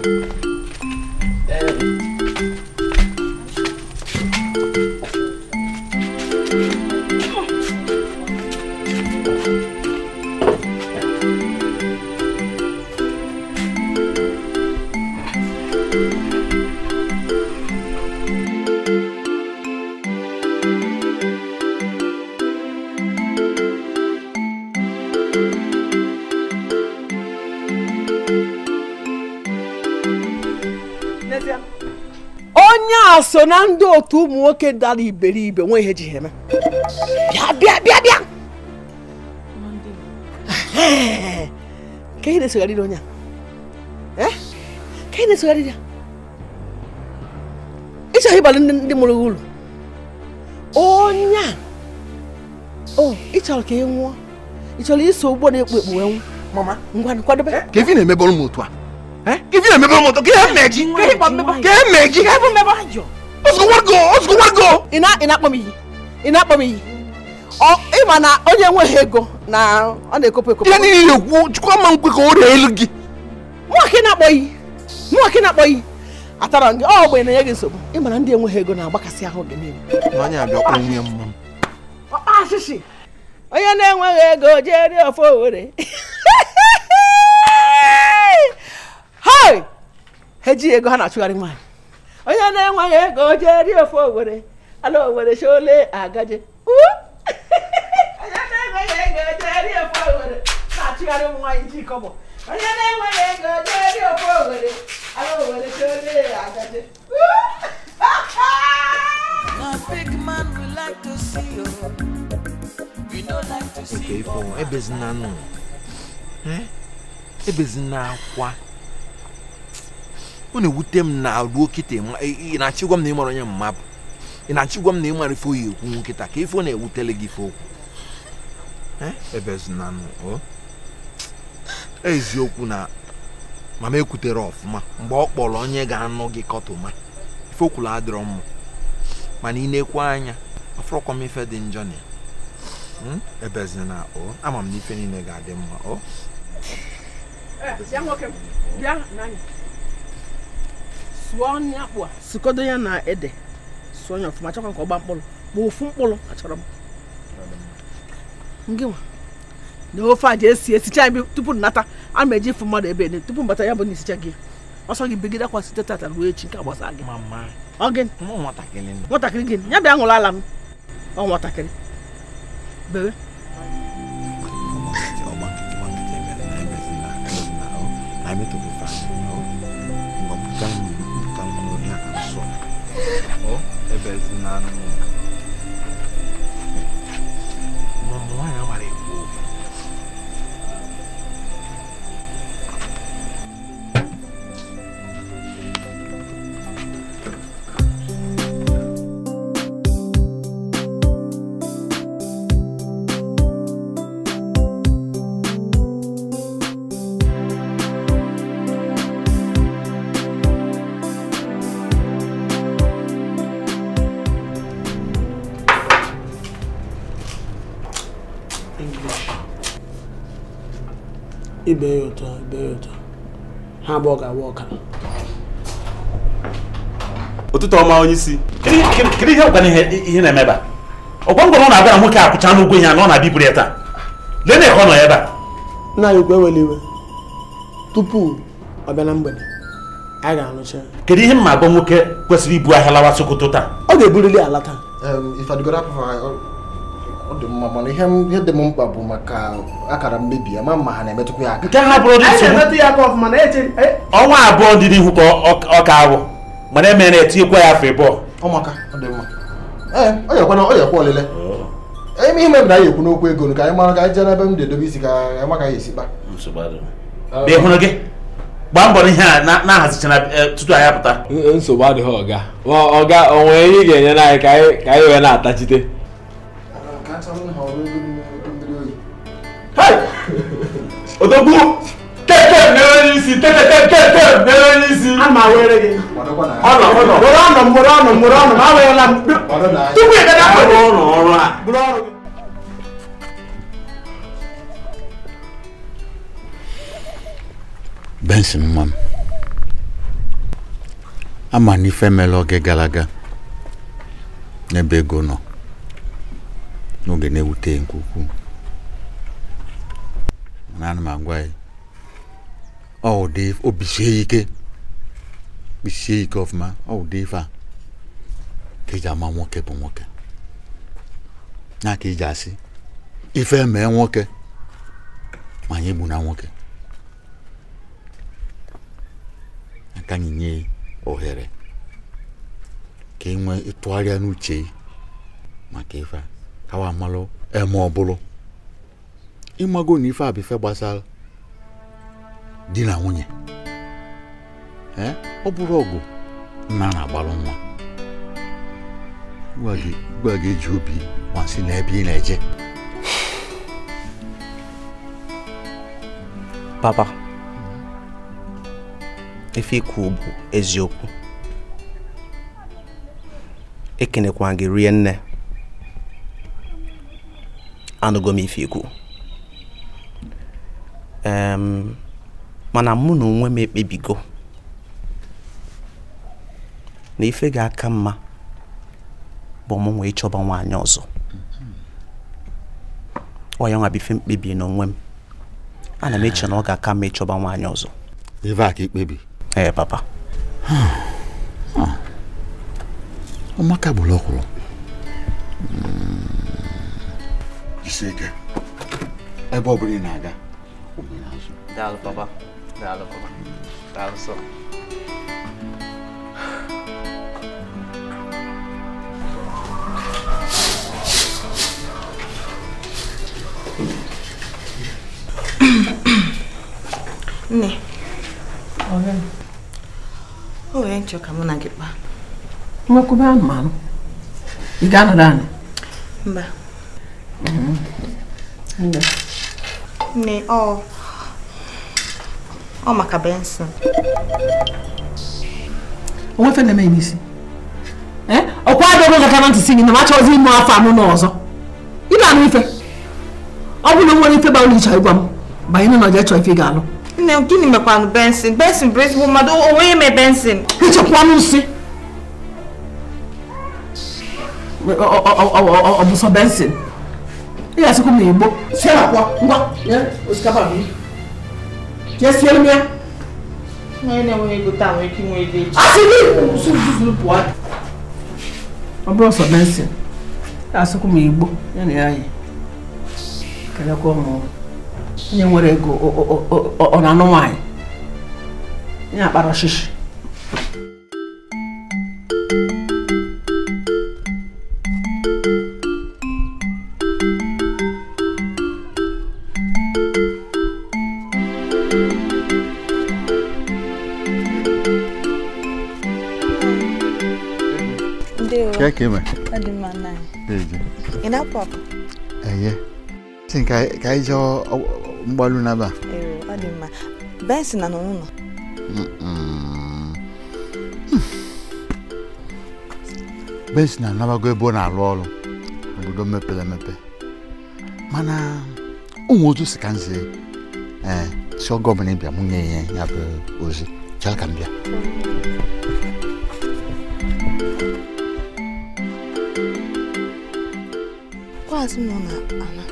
onye a so na ndị otu ụmụ nwoke dara iberibe nwe ihe ji ha eme bịa bịa bịa bịa Ehe. ka ị na-esogharịrị onye a Eh? ka ị na-esogharịrị ya ịchọghị ịbalị ndị ndị mụrụ gị uru onye a o ị chọrọ ka ị nwụọ ị chọrọ iso ụgbọ na-ekpu ekpu wee nwụ mama ngwa kwadobe ka ife na-emebọrọ m otu a ka ife na-emebọrọ m otu a ka ihe mmeji ka ihe mmeji ozugbo ozugbo wago ị na- ị na-akpọ m iyi ị na-akpọ m iyi Ọ ịma na onye enweghị ego na ọ na-ekopụ ekopụ ihe niile na-ekwu chukwu ama nkwe ka o ree elu gị mụnwa ka ị na-akpọ iyi mụnwa ka ị na-akpọ iyi atara m gị ọ ogbenye na-enye gị nsogbu ịma na ndị enweghị ego na-agbakasị ahụ gị niile na onye abịa kpọ nwunye mma m ọkpa asịsị onye na-enweghị ego jee rie ofe owere hai ha ejighị ego ha na-achụgharị nwaanyị onye na-enweghị ego jee rie ofe owere ala owere shole agaje Uh! onye na-enweghị ego jee rie ofe owere na-achụgharị ụmụ nwaanyị ji kọbọ onye na-enweghị ego jee rie ofe owere ala owere shole agaje Now big man we like to see you. We don't like to see nke ife you. ọnwa ebezina nụ Eh? ebezina akwa ọ na-ewute m na ruo kịta ịma- ị ị na-achịgwa m na ịmara onye mma bụ ị na-achịgwa m na ịmara ife oyi ekwu nkịta ka ife ọ na-ewutele gị ife okwu Eh? ebezina nụ o eziokwu na mama ekwutere ọfụma mgbe ọ kpọrọ onye ga-anụ gị kọtụma ife okwulu adịrọ mma mana ị na-ekwe anya afọrọkwa m ife dị njọ na ya Hmm? ebezina o ama m na ife niile ga-adị mma o bịa nwoke m bịa n'anya sụọ ọnụ akpụ a sụkodo ya na ede sụọ ya ọfụma chọkwa ka ọ gba mkpụrụ ma ofu mkpụrụ achọrọ m ngị nwa na ofe a ji esi esicha ebe tupu nnata a ma eji ifu mmadụ ebe ede tupu mbata ya bụ na isicha gị ọsọ gị bigide akwa site tata ruo echi nke agbasa gị ọ gị nwatakịrị nwatakịrị gị ya bịa ṅụrụ ala m ọ nwatakịrị bere na emetụghị ife anyị o mgbapụta m mpụta m n'ohi aka nsọ o ebezina nụ ụmụ nwaanyị amara ekwu okwu ibe ya ụtọ ibe ya ụtọ ha abụọ ga-awa ọkara ụtụtụ ọma onye isi kedu ihe ọgwana ihe ihe na-eme ebe a ọgwa ngwa na ọ na-abịa na nwoke akwụcha n'ụgwọ ihe a na ọ na-abịburu ya taa lee na ka ọ nọ ya ebe a nna anyị ukwu ewela iwe tupu ọ bịa na mgbede anyị ga-arụcha ya. kedu ihe mma agwa nwoke kwesịrị ibu ahịa lawa sokoto taa ọ ga-eburili ala taa ife adịgoro apụfa ọ dị mma mana ihe m- ihe dị m mkpa bụ maka akara mmebi ya ma mma ha na-emetụkwa ya aka nke ha bụrụ dị anyị nsogbu na-emetụ ya aka ọfụma na eche ọnwa abụọ dị n'ihu ka ọ- ọ ka abụ mana emere na-etinyekwa ya afọ ịbụọ ọmaka ọ dị mma ee ọ yakwana ọ yakwa ọlele ime ihe mebiri anyị ekwu n'okwu ego ka anyị mara ka anyị jee n'ebe m na-edobe isi ka anyị ma ka anyị esi kpa bịa hụrụ gị gbaa mbọ n'ihe a na- na-ahazichana eh, tutu anyị apụta nsogbu adịghị ọga Ọ- ọga o nwere ihe ị ga-enye anyị ka anyị ka anyị wee na-atachite odogwu tete mere onye isi tete tete mere onye isi a ma were gị ọnọ ọnọ mụrụ ọnụ mụrụ ọnụ mụrụ ọnụ ma aweela m tupu ị gada arụ ọrụ ọrụ a bụrụ ọrụ gị benson nwa m ama na ife mere oge gara aga n'ebe ego nọ n'oge na-ewute nke ukwuu mana ana m agwa ya ọ ụdị obi sie ya ike bisie ya ike ọfụma ọ ụdị ife a ka eji ama nwoke bụ nwoke ya ka iji asị ife mee nwoke ma anyị egbu na nwoke aka anyị nye ohere ka ị nwee ịtụgharịa n'uche gị maka ife a kawa amalụ eme ọbụlụ ịmago na ife a bụ ife gbasara di na nwunye ee ọ bụrụ ọgụ nna na-agbalụ nwa ugbu a ga-eji obi masị n'ebe ị na-eje papa ife ikwu bụ eziokwu ekenekwa gị rie nne anụgo m ife ikwu em mana mụ na onwe m ekpebigo na ife ga-aka mma bụ mụ nwee ịchọba nwaanyị ọzọ ọ ya nwa bụ ife mkpebi n'onwe m ana m eche na ọ ga-aka mma ịchọba nwaanyị ọzọ ife a ka ikpebi ee papa ọmaka gburu ọkwụrụ jisi ike ebe ọ bụla ị na-aga daalụ papa daalụ papa daalụ sọ nne o nwere nchọ ka mụ na gị kpaa nwekwube anụmanụ ị ga-anọdụ anị mba nne ọ ọ maka benson onwefe na-eme ya n'isi ọkwa adịghị gata na ntị si gị na m achọghịzi ime afọ anụ n'ọzọ ị na-anụ ife ọ bụrụ na o nwere ife gbara ịchọ ịgwa m banye na ọja chọọ ife ị ga-alụ nne gịnị mekwanụ benson benson bụ ezigbo mmadụ o nweghị eme benson echekwanụ nsị ọ bụ sọ benson ị ga-asịkwa m igbo sie akwa ngwa nye osikapa bụ jee siere m ya onye na-enweghị ego taa nwere ike inwe ego echi asị gị zuzuru pụọ ọ bụrụ sọ benson ị ga-asịkwa m igbo ya na ya yi kelekwa m onye nwere ego ọ na-anụ nwaanyị ya akpara ọchịchị Ndewo. Ka ka eme? Ọ dị mma nna anyị. Eje. Ị na-apụ apụ? Eye. Sị ka ka anyị jee mgbalu n'aba. Ee, ọ dị mma. Benson nọ n'ụlọ. Bensi na-anabago ebe ọ na-alụ ọrụ obodo mepere emepe mana ụmụ otu si ka nze ee si ọgọ ọbụla ịbịa mụ nye ya ya bụ ozi chere ka m bịa Klaasị m nọ na ana.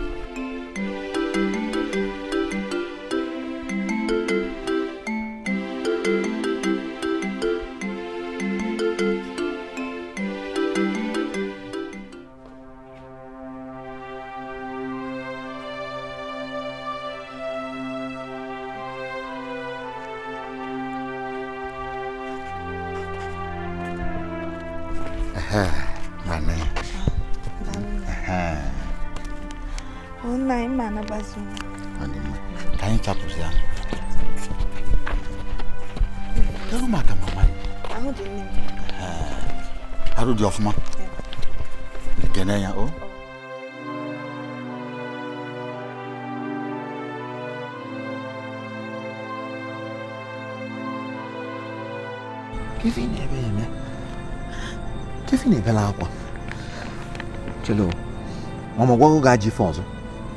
ehe gbane ehe Ọ nna anyị ma anabazi m. ọ dị mma ka anyị chapụzi ya kedu maka mama ya Ahụ dị nne m. arụ dị ọfụma ekene ya o Kefi na-ebe ya eme Kefi na-ebela akwa chelo mama gwago ga-aji ife ọzọ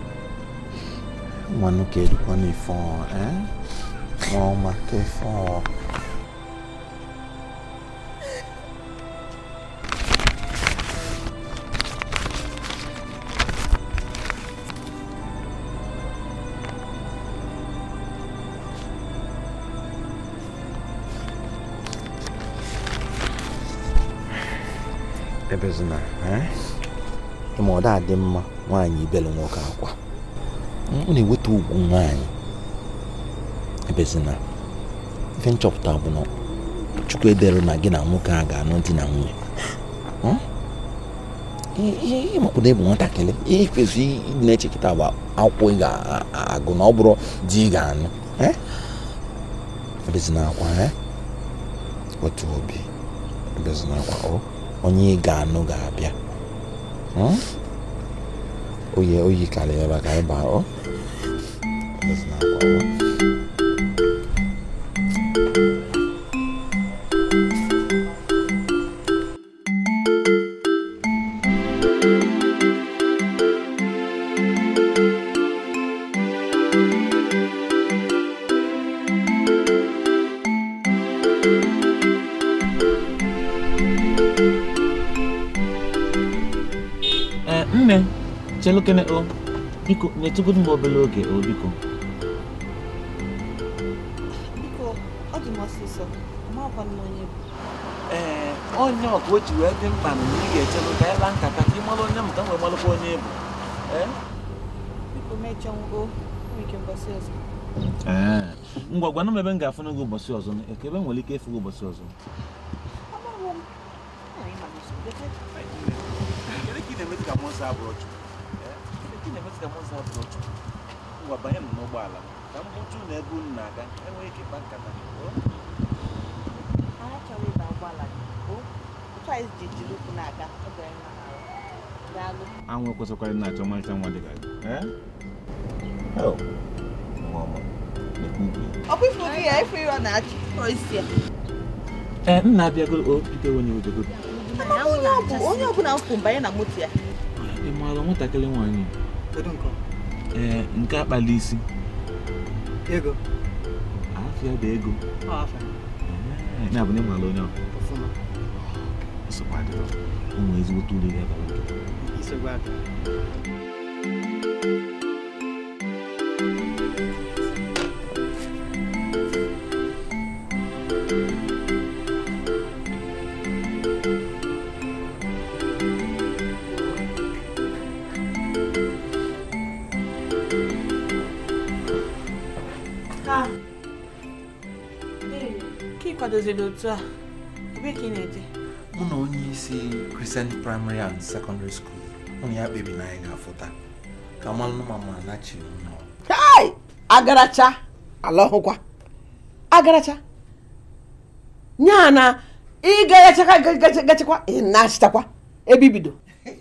nwannu ka edukwa n'ife ọ eh ọma ka ife ọ ebezina ịma ọ da-adị mma nwaanyị ibelu nwoke akwa ọ na-eweta ugwu nwaanyị ebezina ife nchọpụta bụ na chukwu edere na gị na nwoke a ga-anụ di na nwunye ịmakwụna ịbụ nwatakịrị ihe kwesịrị ịdị na-echekịta bụ akwụkwọ ị ga-agụ na ọ bụrụ di ị ga-anụ ebezina akwa otu obi ebezina akwa ọ onye ị ga-anụ ga-abịa oyi oyi karịa ebe a ka anyị baa ọ ebezina akwa ọ ee nne chelukene o biko nyetụgodu m obere oge o biko Biko, ọ dị m ọsịsọ. Amakwa m onye bụ. ee onye ọka o ji wee dị mkpa na ị ga-echelu ka ịla nkata ka ị mara onye mụta nwee malụkwa onye bụ ee Biko mechọọ ngwo. Nwere ike mbọsị ọzọ. ee ngwa gwana m ebe m ga-afụ gị ụbọchị ọzọ ka ebe m nwere ike ịfụ gị ụbọchị ọzọ Amarọ m. Anyị ma n'ụzọ. Leke. Kedu ka ị na-emetụ ka mmụọ nsọ abụrụ ọchụ? Kedu ka ị na-emetụ ka mmụọ nsọ abụrụ ọchụ? Ngwa banye m n'ụgbọala ka m hụtụ na ebe unu na-aga enweghị ike ịkpa nkata o? Anyị achọrọ ịba ụgbọala gị. O, otu anyị ji jiri ụkwụ na-aga. Ọ bịara mma n'arụ. Daalụ. anwụ ekwesịkwara na-achọ ọmarịcha nwa dịka gị ee? Hell, nwa ọma, na-ekwu ukwu ya. Ọ bụ ifu gị ya, ifu ihe ọ na-achị. Ọ isi ya. ee nna abịagoro o biko onye ojogoro Onye ọ bụ onye ọbụla m fụ mbanye na moto ya. ị maara nwatakịrị nwaanyị ee nke akpali isi ego afịa bụ ego ọ afọ Ee, ya bụ na ị maara onye ọ nsogbu adịrọ ụmụ ezigbote uru ga-abara nke isogbu aka Ha. Ee, ka ị kwadoziri otu a? Ebe ka ị na-eje? mụ na onye isi Christian Primary and Secondary School ụnụ ya kpebi na anyị ga-afụta ka malụ ma ma nachiri ụlọ kai agaracha ala ọhụkwa agaracha nya na ịgagachakwa gachakwa ị na-achịtakwa ebe ibido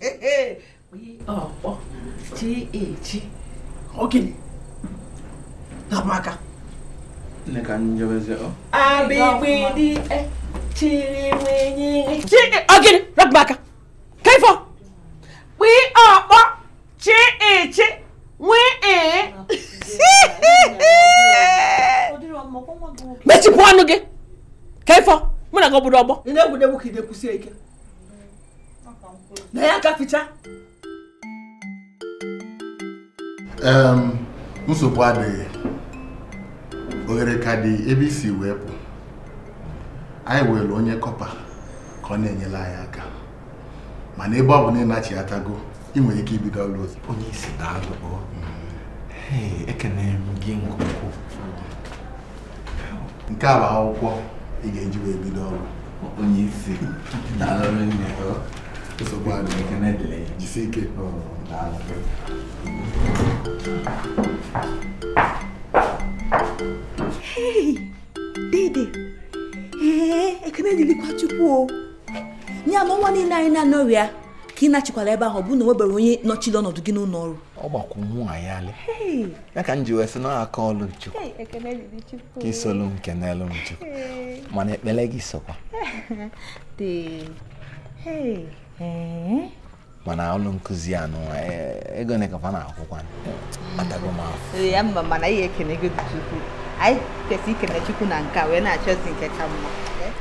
ọkpọ chi echi ogini napụ aka nne ka njebeze ọ abigbidi e chiri nwenye chi ogini rapụ aka ka ifo kpi ọkpọ chi echi nwee ee mechipụ ọnụ gị ka ifo mụ na gị obodo ọgbọ ị na-egwudegwu ka ị na-ekwusie ike na ya aka ficha Em, nsogbu adịghị oghere ka dị ebe isi wee pụ anyị were onye kọpa ka ọ na-enyere anyị aka mana ebe ọ bụ na ịnachi atago ị nwere ike ibido ọrụ ozi onye isi daalụ ọ Hey, ekene m gị nke ukwuu nke a bụ akwụkwọ ị ga-eji wee bido ọrụ onye isi daalụ nne ọ nsogbu adịghị ekene dịrị ya jisi ike Hey, dede ee ekene dịrịkwa chukwu o nye ama nwa niile anyị na-anọrị ya ka ị nachikwala ebe ahụ ọ bụ na nwebere onye nọchiri ọnọdụ gị n'ụlọ ọrụ ọ gbakwu nwaanyị alị Hey, ya ka m ji wee sị na aka ọlụ chukwu Hey, ekele dịrị Chukwu. ka isolu m kenelu m chukwu mana ekpele gị sokwa Dị. Hey. Ee. mana ọlụ nkụzi anụ ego ne kafa na-akwụkwa atago m afọ Ee, ya mma mana anyị ekene gị dị Chukwu. Anyị kwesịrị ikene Chukwu na nke a wee na-achọzi nke ka mma. Ee.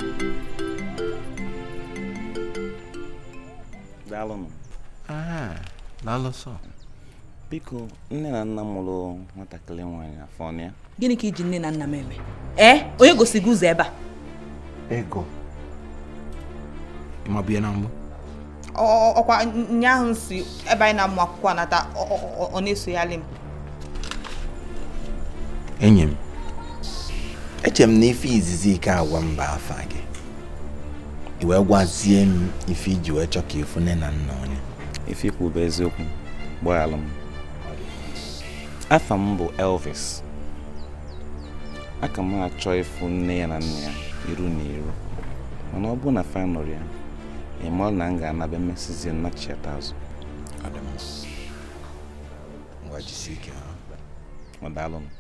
daalụnụ Ah, alụsọ biko nne na nna m mụrụ nwatakịrị nwaanyị afọ ọnụ ya gịnị ka iji nne na nna m eme ee onye gosi gị ụzọ ebe a ego ma bịa na mbụ Ọ- ọkwa nya ahụ m si ebe anyị na-amụ akwụkwọ anata ọ- ọ ọ- ọ na-esogharị m enyi m eche m na ife izizi ike agwa mba afa gị i wee gwazie m ife iji wee chọ ka ịfụ nne na nna onye ife ikwu bụ eziokwu gbaghalụ m afa m bụ elvis aka m achọ ịfụ nne ya na nna ya iru na iru mana ọ bụ na fa nụrụ ya ịma na m ga-anaba emesizie nnachiata azụ ngwa jisie ike ọ daalụ m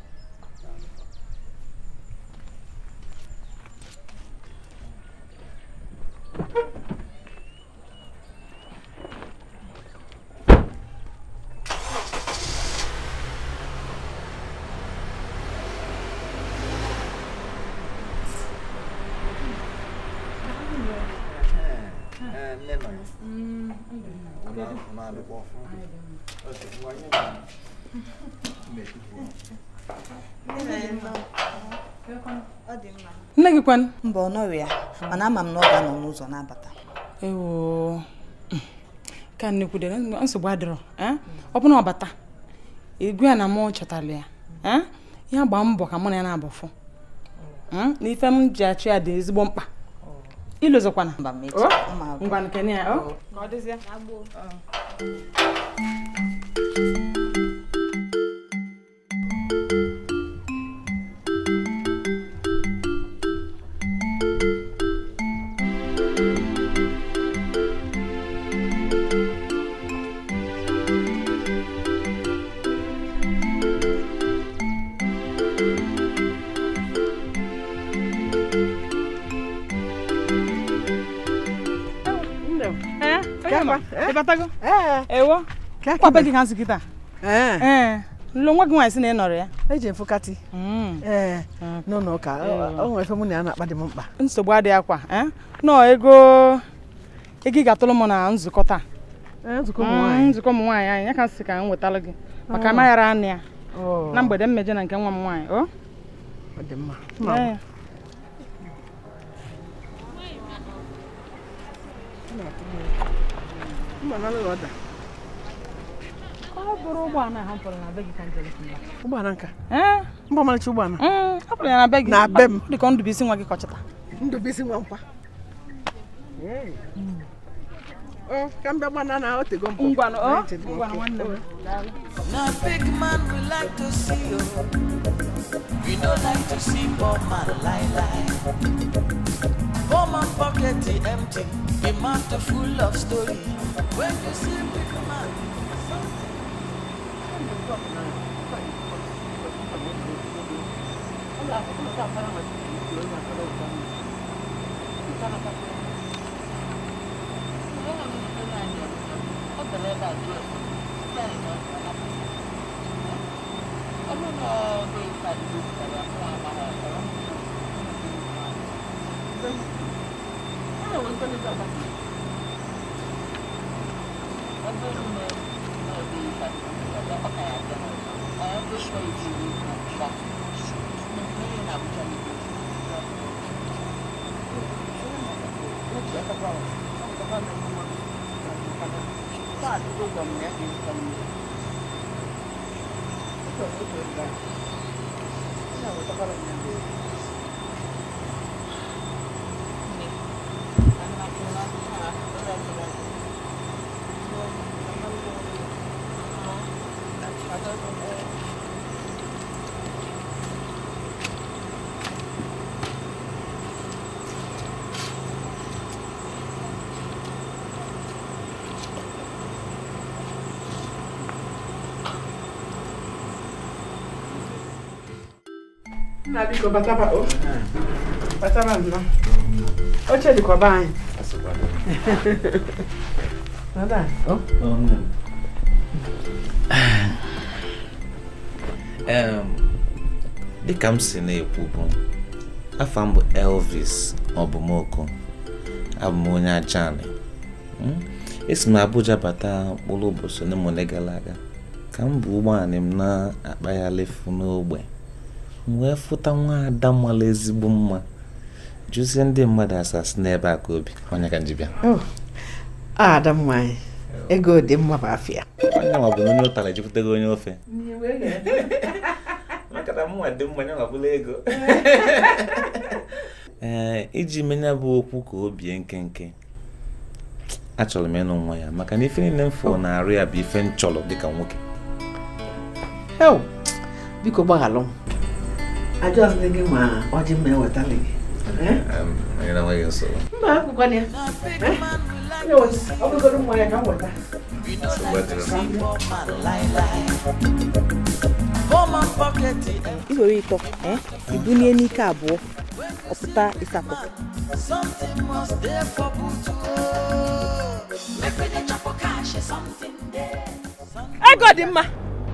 nne gị kwan mba ọ nọrọ ya mana ama m na ọ ga-anọ n'ụzọ na-abata ewo ka nnekwudere nsogbu adịrọ eh? ọ bụ na ọ bata egwu ya na mụ chọtara ya eh? ya gbaa mbọ ka mụ na ya na-abụfụ Mm? na ife m ji achụ ya dị ezigbo mkpa ilozokwana mecha, mma agwụ. ngwa nke ya ọ? ka ọ dịzie Eh, onye ma, ị batago? ewo kwa be gị ka nsị kịta ee nlo nwa gị nwaanyị sị na ị nọrọ ya eji efukati ee n'ụlọ ụka o o nwere ife mụ na ya na-akpa dị m mkpa nsogbu adịghị akwa eh? nọ ego ego ị ga-atụrụ m na nzukọ taa nzukọ ụmụ Mm, nwaanyị nzukọ ụmụ nwaanyị anyị ya ka m sị ka m wetalụ gị maka Oh. amaghara anụ ya Oh. na mgbede mmeje na nke nwa m nwaanyị o ọ dị mma Ee. mma na alụghị ọda ọ bụrụ ụgbọala ha pụrụ na be gị ka njem ụgbọala nka ee mba ọmalịcha ụgbọala ọ pụrụ ya na be gị na be m Ọ dị ka ndụbisi nwa gị kọchata ndụbisi nwa nkwa o ka m bịa gbana na otego mpụ Ngwanụ, ọ? Na-eche dị m Ngwanụ, okay. nwanne m. Now big man we like to see you. We don't like to see poor man lie lie. Poor man pocket is empty, the mouth full of story. When you see big man, nna biko bataba o bataba nnọọ oche dịkwa be anyị Nada, o Em, dịka m si na-ekwu bụ afa m bụ elvis ọbụmoko abụ m onye ajani Mm? esi m Abuja bata mkpụrụ ụbọchị ole ma ole gara aga ka m bụ ụgbọala m na-akpa ya lefu n'ogbe m wee fụta nwa ada mara ezigbo mma jụzie ndị mmadụ asasị n'ebe a ka obi onye ka njibịa Oh, ada m nwanyị ego dị mma bụ afịa onye nwa bụ na onye ụtara ejupụtaghị onye ofe maka na mụnwa dị mma ya nwabụla ego ee iji menye bụ okwu ka o bie nkenke achọrọ m ịnụ nwa ya maka na ife niile m fụrụ na-arụ ya bụ ife m chọrọ dịka nwoke hel biko gbaghalụ m ajọzị gị ma ọjị m ewetala gị Em, onye na-enweghị nsogbu mba akwụkwọ ya ọ bụgoro mmanya ka m weta nsogbu adịrọ iwere ịtọ eh, ibunie n'ike abụọ ọpụta ịsatọ Something must there for Butu. Make me the chop cash, something there. ego dị mma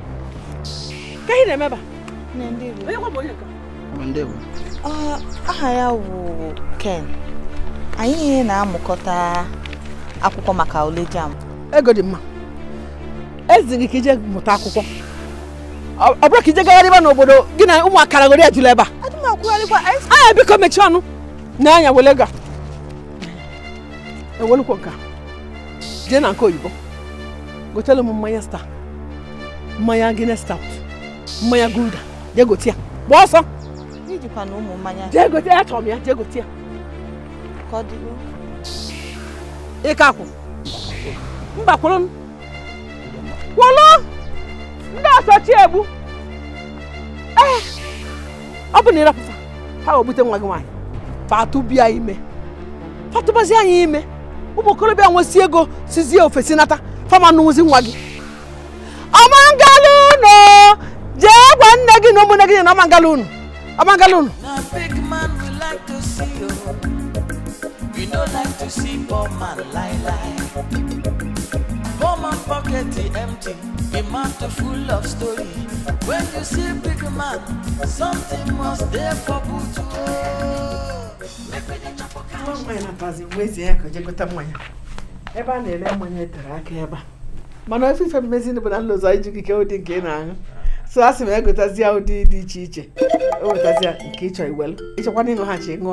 ka ị na-emeba onye kwa bụ onye nke Ọ, aha ya wụ Ken anyị niile na-amụkọta akwụkwọ maka ule jam ego dị mma ezighị ka ije mụta akwụkwọ ọ ọ bụrụ ka ije gagharịba n'obodo gị na ụmụ akara gori ejula ebe a anya biko mechie ọnụ na anya wele ga ewelukwo nka jee na nke oyibo gotelu m mmanya star mmanya guinness stout mmanya gulda jee gote ya gba ọsọ ijikwa na ụmụ mmanya jee gote ya chọrọ m ya jee gote ya ka ọ dịrị ịka akwụ mba kwụrụ m kwụrụ ndị ọsọchi egbu ee ọ bụ na ịrapụta ha ga-ebute nwa gị nwaanyị fatụbịa ime fatụbazi anyị ime ụmụ okorobịa nwesi ego sizie ofesi nata fama nụzi nwa gị ọmangala unu jee gwa nne gị na ụmụnne gị na ọmangala unu ọmangala unu Now big man we like to see you. We don't like to see poor man lie lie. Poor man pocket is empty. Be man too full of story. When you see big man, something must there for Butu. Make me the chop nwa mmanya na-atazi wezi ya ka o jee gote mmanya ebe a na-ere mmanya etere aka ebe a mana ofe ife mmezi bụ na nlụzọ iji ike ụdị nke ị na-aṅụ so a sị m egotazi ya ụdị dị iche iche o wetazi ya nke ịchọ iwelu ịchọkwana ịṅụ ha chi ṅụọ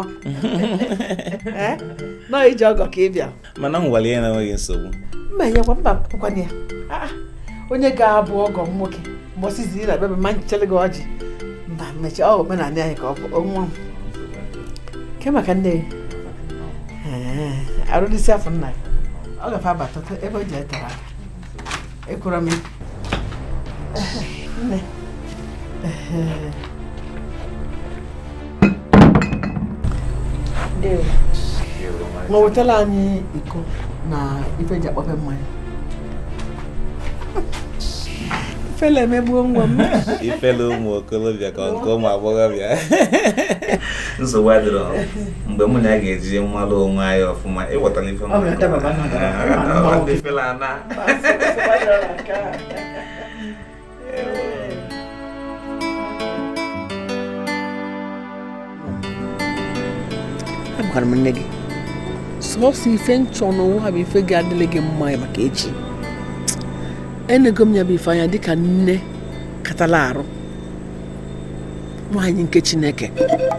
Eh? nọọ iji ọgọ ka ị bịa mana m gwara ya na enweghị nsogbu mma enyekwa mba kwakwana ya Ah, ah. onye ga-abụ ọgọ m nwoke mbọsizi na bebe ma nchere gị ọjị mba mmechi ọ omenala anyị ka ọ bụ nwa m ke maka nne gị Ee, arụdịsị afọ nna ya ọ gafe abata ta- ebe o ji etere aka ekwura m ya. nne Ee. Ndewo. ma wetala anyị iko na ife ji akpọpe mmanya ifele emegbuo nwa m ifele ụmụ okorobịa ka nke ụmụ agbọghọbịa nsogbu adịrọ mgbe mụ na ya ga-eji mmalụ onwe anyị ọfụma ịghọtara ife Ọ ga-adababa na adaba. Ọ dị ifele ana agwara m nne gị sọsọ ife nchọ n'onwe ha bụ ife ga-adịle gị mma maka echi enego m ya bụ ife anya dịka nne katala arụ nwaanyị nke chineke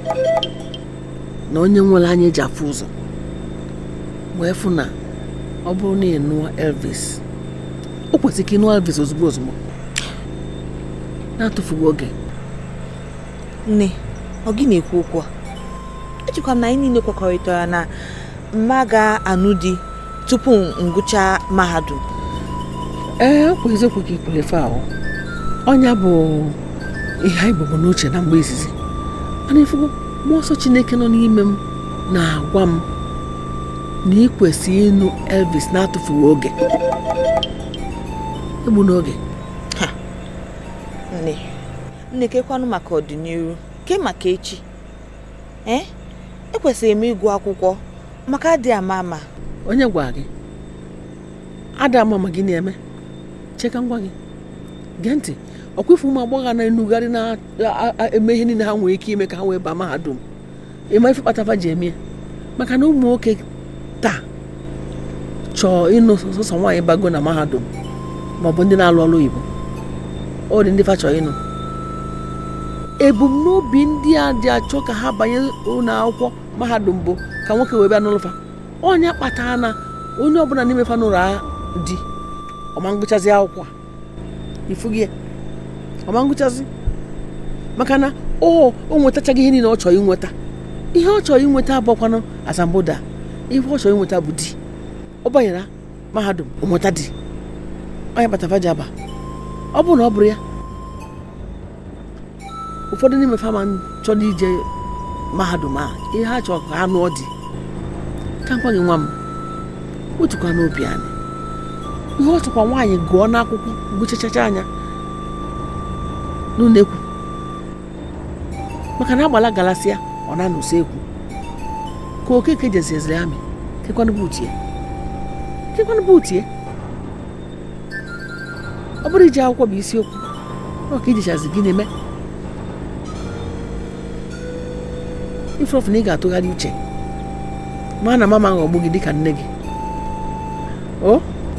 na onye nwere anya eji afụ ụzọ wee fụ na ọ bụrụ na ị nụọ elvis o kwesịrị ka ị nụọ elvis ozugbo ozugbo na-atụfughị oge nne ọ gị na-ekwu okwu a ejikwa m na anyị niile kwekọrịtara na mma ga-anụ di tupu ngụcha mahadum ee ọkwa eziokwu ka ikwere ife ahụ ọnya bụ ihe anyị bụbu n'uche na mgbe izizi mana ifugo mmụọ nsọ chineke nọ n'ime m na-agwa m na ị kwesịrị ịnụ elvis na-atụfughị oge egbu n'oge nne nne kekwanụ maka ọdịnihu ke maka echi ee ekwesịrị m ịgụ akwụkwọ maka adị ama ama onye gwara gị ada ama ma gị na-eme cheka ngwa gị gee ntị ọkwefu ụmụ agbọghọ na-enugharị na-eme ihe niile ha nwere ike ime ka ha wee baa mahadum ịma ife kpatava ji eme ya maka na ụmụ nwoke taa chọọ ịnụ sọsọ nwaanyị bago na mahadum maọbụ ndị na-alụ ọrụ oyibo ọ dị ndị fa chọọ ịnụ ebumnobi ndị a dị achọ ka ha banye ụlọ akwụkwọ mahadum bụ ka nwoke wee bịa n'ụlọ fa onye kpatara na onye ọbụla n'ime fa n'ụlọ a di ọma ngụchazi akwụkwọ a ifugi ya ọma ngụchazi maka na o o nwetachaghị ihe niile ọ chọrọ inweta ihe ọ chọrọ inweta abụọkwanụ asamboda ihe ọ chọrọ inweta bụ di ọ banyere mahadum o nweta di onye kpatara ji aba ọ bụrụ na ọ bụrụ ya ụfọdụ n'ime fama chọrọ ije mahadum a ihe ha chọrọ ka ha nụọ di ka nkwa gị nwa m otukwa n'obi anyị ihe ọ chọkwa nwaanyị gụọ n'akwụkwọ gụchachacha anya n'ụlọ ekwu maka na agbala galasịa ọ na-anọ usekwu ka okeke jeziziri amị kekwanụ buutie kekwanụ buutie ọ bụrụ iji akwụkwọ bụ isiokwu ọ ka ijichazi gị na-eme ifeofu na ị ga-atụgharị uche ma na mama ghọgbu gị dịka nne gị o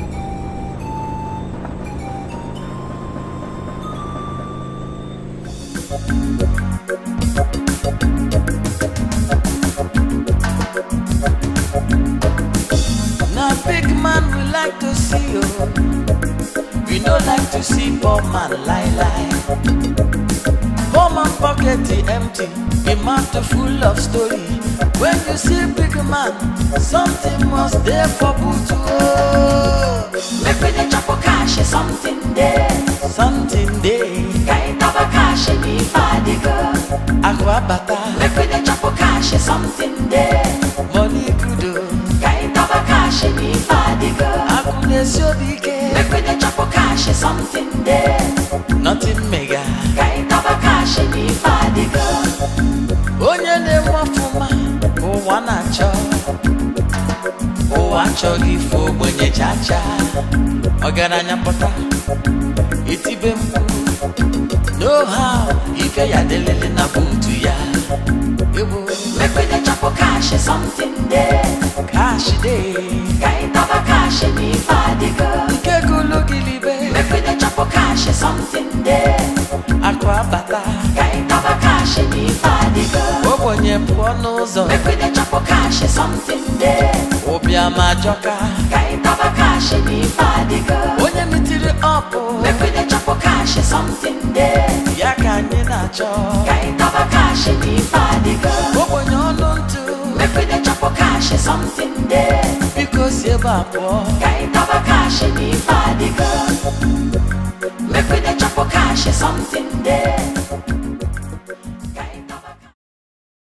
Now big man we like to see you. We no like to see poor man lie lie. Poor man pocket the empty, the mouth full of story. When you see big man, something must there for boot oh. Make we dey chop cash, something there. Something there. Guy taba cash, me fadiga. Aqua bata. Make we dey chop cash, something there. Money good oh. Guy taba cash, me fadiga. Akune siobike. Make we dey chop cash, something there. Nothing mega. Guy taba cash, me fadiga. onye na-enwe ọfụma ka ụwa na-achọ ụwa achọghị ife ogbenye chacha ọgaranya pụta itibe mkpu no how ike ya delele na buutu ya egbo Make we dey chop cash, something there. kash dey Guy taba cash, me fadiga. nke gụlụ gilibe Make we dey chop cash, something there. akụ abata Guy taba cash, me fadiga. ogbenye pụọ n'ụzọ Make we dey chop cash, something there. ụbịam ajọka Guy taba cash, me fadiga. onye mitiri ọpụ Make we dey chop cash, something there. ya ka anyị na-achọ Guy taba cash, me fadiga. ogbenye ọnụ ntụ Make we dey chop cash, something there. biko si ebe a pụọ Guy taba cash, me fadiga. Make we dey chop cash, something there.